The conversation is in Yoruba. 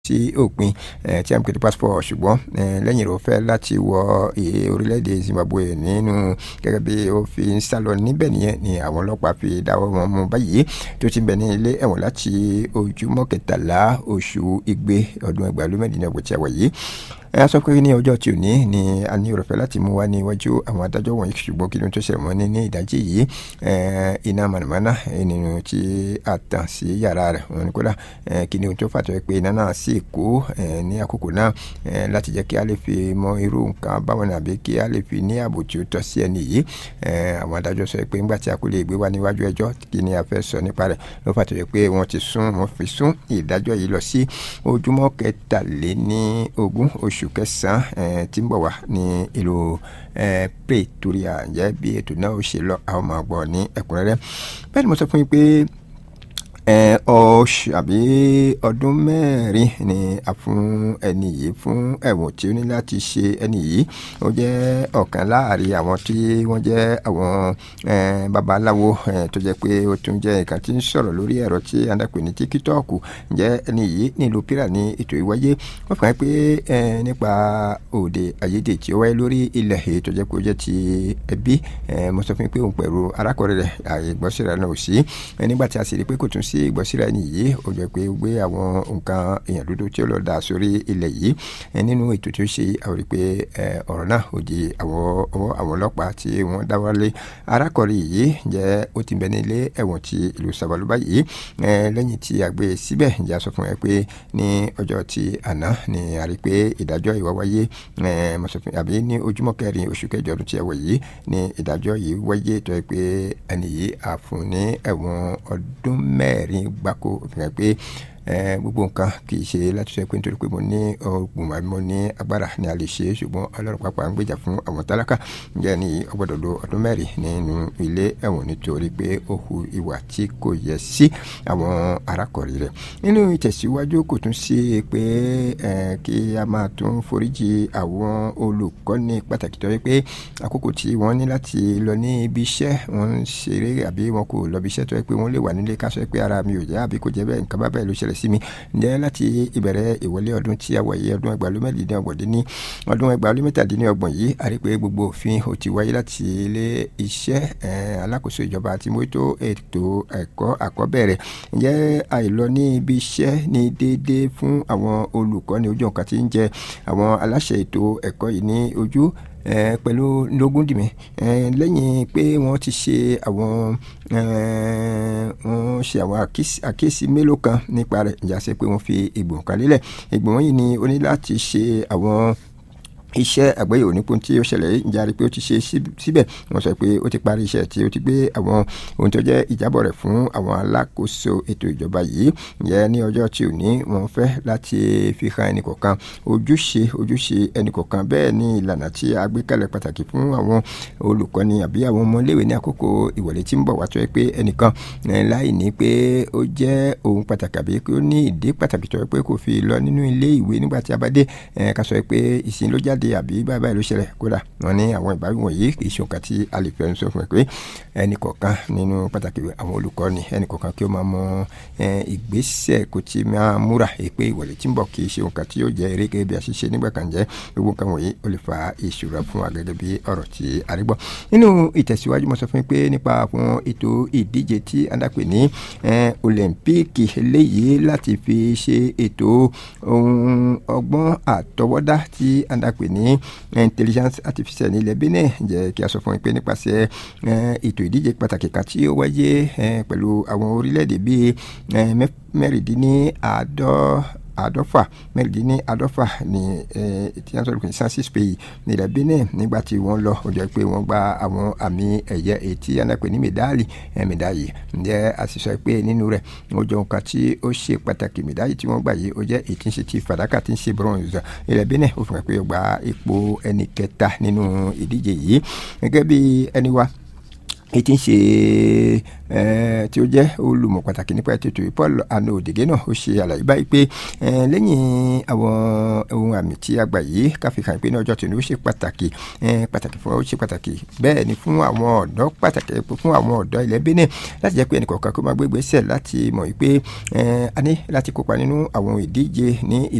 sí òpin tí a ń pè ní passport ṣùgbọ́n lẹ́yìn rẹ̀ ó fẹ́ láti wọ orílẹ̀-èdè Zimbabwe nínú gẹ́gẹ́ bí ó fi ń sálọ níbẹ̀ nìyẹn ni àwọn ọlọ́pàá fi dáwọ́ wọn mú báyìí tó ti bẹ̀ ní ilé ẹ̀wọ̀n láti ojúmọ́ kẹtàlá oṣù igbe ọdún ẹgbàá ló mẹ́rìndínlọ́gbọ̀n tí a wà yìí ẹ sọ pé ní ọjọ́ tí ò ní ni a ní ọ̀rọ̀fẹ́ láti mú wá ní iwájú àwọn adájọ́ wọ̀nyí ṣùgbọ́n kí ló ń tó ṣẹlẹ̀ wọ́n ní ní ìdájí yìí iná mànàmáná nínú tí a tàn sí yàrá rẹ̀ wọ́n ní kódà kí ni ohun tó fàtọ́ pé iná náà sì kú ní àkókò náà láti jẹ́ kí a lè fi mọ irú nǹkan báwọn ní àbí kí a lè fi ní ààbò tí ó tọ́ sí ẹni yìí àwọn adájọ́ sọ pé ńgbà tí a kò lè gbé wá níwájú ẹjọ́ kí ni a fẹ́ sọ nípa rẹ̀ ló fàtọ́ pé wọ́n ti sún wọ́n fi sún ìdájọ́ yìí lọ sí ojúmọ́ kẹtàléní ogún oṣù oṣù kẹsàn-án tí ń bọ̀ wá ní ìlú Pretoria ǹjẹ́ bí ètò náà ó ṣe lọ àwọn máa gbọ́ ní ẹ̀kúnrẹ́rẹ́ bẹ́ẹ̀ ni mo sọ fún yín pé oṣù àbí ọdún mẹ́rin ni a fún ẹni yìí fún ẹ̀wọ̀n tí ó ní láti ṣe ẹni yìí ó jẹ́ ọ̀kan láàrin àwọn tí wọ́n jẹ́ àwọn babaláwo tó jẹ́ pé ó tún jẹ́ nǹkan tí ń sọ̀rọ̀ lórí ẹ̀rọ tí a ń dàpè ní tíkítọ́ọ̀kù ǹjẹ́ ẹni yìí nílùú pírà ní ètò ìwáyé wọ́n fà á pé nípa òde àyédè tí ó wáyé lórí ilẹ̀ èyí tó jẹ́ pé ó jẹ́ ti ẹbí mo sọ fún yín pé òun pẹ̀lú arákùnrin rẹ̀ àyè gbọ́sẹ̀rẹ̀ náà ò sí nígbà tí a sì rí pé kò tún sí ìgbọ́síra ẹni yìí ó jẹ́ pé gbé àwọn nǹkan èèyàn dúdú tí ó lọ dà sórí ilẹ̀ yìí nínú ètò tí ó ṣe àwọn rí pé ọ̀rọ̀ náà ò di àwọn ọwọ́ àwọn ọlọ́pàá tí wọ́n dáwọ́lé arákùnrin yìí jẹ́ ó ti bẹ ní ilé ẹ̀wọ̀n ti ìlú Sabaluba yìí lẹ́yìn tí a gbé síbẹ̀ ìjà sọ fún ẹ pé ní ọjọ́ ti àná ni a rí pé ìdájọ́ ìwà wáyé àbí ní ojúmọ́ kẹrin oṣù kẹjọ ọdún tí ẹ wọ̀ yìí ni ìdájọ́ yìí wáyé tó yẹ pé ẹni yìí àfún ní ẹ̀wọ̀n ọdún mẹ́rin gbáko fi hàn pé gbogbo nǹkan kì í ṣe láti sọ pé nítorí pé mo ní ọgbọ̀n àbí mo ní agbára ni a lè ṣe ṣùgbọ́n ọlọ́run pàápàá ń gbèjà fún àwọn tálákà ǹjẹ́ ní ọgbọ́dọ̀ lo ọdún mẹ́rin nínú ilé ẹ̀wọ̀n nítorí pé ó hu ìwà tí kò yẹ sí àwọn arákùnrin rẹ̀ nínú ìtẹ̀síwájú kò tún sí pé kí a máa tún foríjì àwọn olùkọ́ni pàtàkì tó yẹ pé àkókò tí wọ́n ní láti lọ ní ibi iṣẹ́ wọ́n ń ṣeré àbí wọn kò lọ ibi iṣẹ́ tó yẹ pé wọ́n lè wà nílé ká sọ pé ara mi ò jẹ́ àbí kò jẹ́ bẹ́ẹ̀ nǹkan bá bẹ́ẹ̀ ló ṣẹlẹ̀ sí mi ǹjẹ́ láti ìbẹ̀rẹ̀ ìwọlé ọdún tí a wáyé ọdún ẹgbàálómẹ́lìdínlọ́gbọ̀n dín ní ọdún ẹgbàálómẹ́tàdínlọ́gbọ̀n yìí a rí pé gbogbo òfin ò ti wáyé láti ilé iṣẹ́ alákòóso ìjọba àti mójútó ètò ẹ̀kọ́ àkọ́bẹ̀rẹ̀ ǹjẹ́ àìlọ ní ibi iṣẹ́ ní déédéé fún àwọn olùkọ́ni ojú ọ̀kan tí ń jẹ àwọn aláṣẹ ètò ẹ̀kọ́ yìí ní ojú pẹ̀lú lógún dìmí lẹ́yìn pé wọ́n ti ṣe àwọn wọ́n ṣe àwọn àkíyèsí mélòó kan nípa rẹ̀ ìjà ṣe pé wọ́n fi ìgbọ̀n kan lélẹ̀ ìgbọ̀n yìí ni ó ní láti ṣe àwọn iṣẹ́ àgbéyẹ̀wò nípò tí ó ṣẹlẹ̀ yìí járe pé ó ti ṣe síbẹ̀ wọ́n sọ pé ó ti parí iṣẹ́ tí ó ti gbé àwọn ohun tó jẹ́ ìjábọ̀ rẹ̀ fún àwọn alákòóso ètò ìjọba yìí ǹjẹ́ ní ọjọ́ tí ò ní wọ́n fẹ́ láti fi hàn ẹnìkọ̀ọ̀kan ojúṣe ojúṣe ẹnìkọ̀ọ̀kan bẹ́ẹ̀ ni ìlànà tí a gbé kalẹ̀ pàtàkì fún àwọn olùkọ́ni àbí àwọn ọmọléèwé ní àkókò ìwọlé tí ń bọ̀ wá tó yẹ pé ẹnìkan láì ní pé ó jẹ́ ohun pàtàkì àbí pé ó ní ìdí pàtàkì tó yẹ pé kò fi lọ nínú ilé ìwé nígbà tí a bá dé ká sọ pé ìsìn ló jáde jáde àbí báyìí báyìí ló ṣẹlẹ̀ kódà wọn ní àwọn ìbáwí wọ̀nyí kì í ṣe nǹkan tí a lè fẹ́ sọ fún ẹ pé ẹnì kọ̀ọ̀kan nínú pàtàkì àwọn olùkọ́ni ẹnì kọ̀ọ̀kan kí ó máa mọ ìgbésẹ̀ kò tí máa múra pé ìwọlé tí ń bọ̀ kì í ṣe nǹkan tí yóò jẹ́ eré gẹ́gẹ́ bí a ṣe ṣe nígbà kan jẹ́ gbogbo nǹkan wọ̀nyí ó lè fa ìṣòro fún wa gẹ́gẹ́ bí ọ̀rọ̀ tí a rí gbọ́ nínú ìtẹ̀síwájú mo sọ fún yín pé nípa àwọn ètò ìdíje tí a dàpè ní olympique eléyìí láti fi ṣe ètò ohun ọgbọ́n àtọwọ́dá tí a dàpè ní intelligence artificial ní ilẹ̀ Benin jẹ́ kí a sọ fún yín pé nípasẹ̀ ètò ìdíje pàtàkì kan tí ó wáyé pẹ̀lú àwọn orílẹ̀-èdè bíi mẹ́rìndínláàádọ́ àádọ́fà mẹ́rìndínláàádọ́fà ní tí wọ́n sọ̀rọ̀ pé sansis pays ní ilẹ̀ Benin nígbà tí wọ́n lọ ó jẹ́ pé wọ́n gba àwọn àmì ẹ̀yẹ ètí anápẹ́ ní mẹ́dáàlì mẹ́dáàlì ǹjẹ́ a sì sọ pé nínú rẹ̀ ó jẹ́ nǹkan tí ó ṣe pàtàkì mẹ́dáàlì tí wọ́n gbà yìí ó jẹ́ ètí ń ṣe ti fàdákà tí ń ṣe bronze ilẹ̀ Benin ó fi hàn pé ó gba ipò ẹni kẹta nínú ìdíje yìí gẹ́gẹ́ bí ẹni wa èyí tí ń ṣe tí ó jẹ́ olùmọ̀ pàtàkì nípa ètò ètò Paul Ano Odege náà ó ṣe àlàyé báyìí pé lẹ́yìn àwọn ohun àmì tí a gbà yìí káfíńkà pé ní ọjọ́ tòní ó ṣe pàtàkì pàtàkì fún ó ṣe pàtàkì bẹ́ẹ̀ ni fún àwọn ọ̀dọ́ pàtàkì fún àwọn ọ̀dọ́ ilẹ̀ Benin láti jẹ́ pé ẹnìkọ̀ọ̀kan kó máa gbé ìgbésẹ̀ láti mọ̀ wípé a ní láti kópa nínú àwọn ìdíje ní